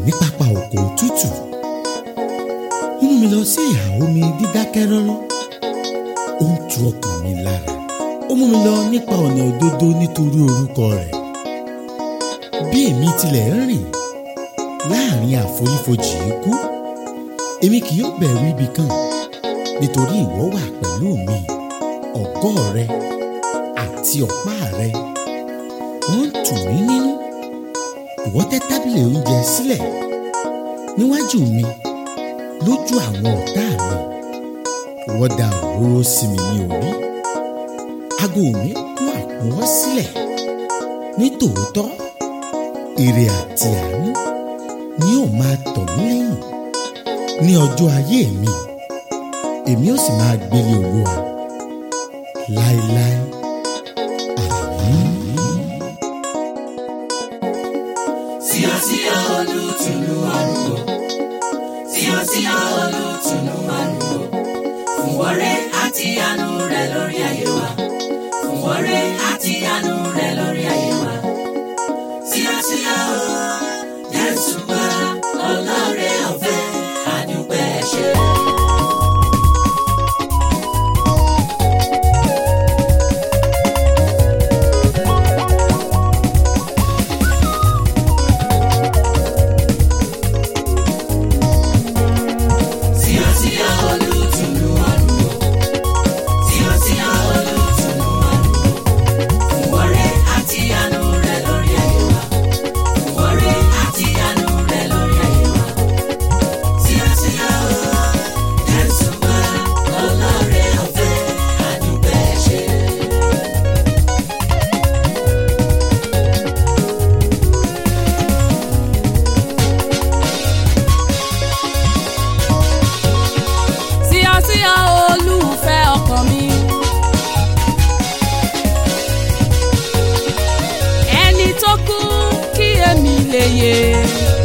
ní pápá oko tútù ó mú mi lọ sí ìhà omi dídákẹ́ rọ́rọ́ ó ń tu ọkàn mi lára ó mú mi lọ nípa ọ̀nà òdodo nítorí orúkọ rẹ̀ bí èmi tilẹ̀ ń rìn láàrin àfonífojì ikú èmi kì yóò bẹ̀rù ibi kan nítorí ìwọ wà pẹ̀lú mi ọ̀gọ́ rẹ àti ọ̀pá rẹ wọ́n ń tù mí nínú ìwọ tẹ́ tábìlì oúnjẹ sílẹ̀ níwájú mi lójú àwọn ọ̀tá mi ìwọ da òróró sí mi ní orí aago mi kún àkúnwọ́ sílẹ̀ ní tòótọ́ ire àti àánú ni yóò máa tọ̀ mí lẹ́yìn ní ọjọ́ ayé mi èmi ó sì máa gbélé olúwa láéláé àmín. Síyásíyá olùtùnú àrùn o. Síyásíyá olùtùnú àrùn o. Fún wọ́rẹ́ àti àánú rẹ̀ lórí ayé wa. Fún wọ́rẹ́ àti àánú rẹ̀ lórí ayé wa. Síyásíyá o. Jésù wá ọlọ́rẹ̀ ọ̀fẹ́ àdúpẹ́ ṣe. Síyásíyá olùtùnú àrùn o. Síyásíyá olùtùnú àrùn o. Fún wọ́rẹ́ àti àánú rẹ̀ lórí ayé wa. Fún wọ́rẹ́ àti àánú rẹ̀ lórí ayé wa. Síyásíyá o. Jésù wá ọlọ́rẹ̀ ọ̀fẹ́ àdúpẹ́ ṣe. síyásíyá olùfẹ́ ọkàn mi. ẹni tó kú kí èmi lè yè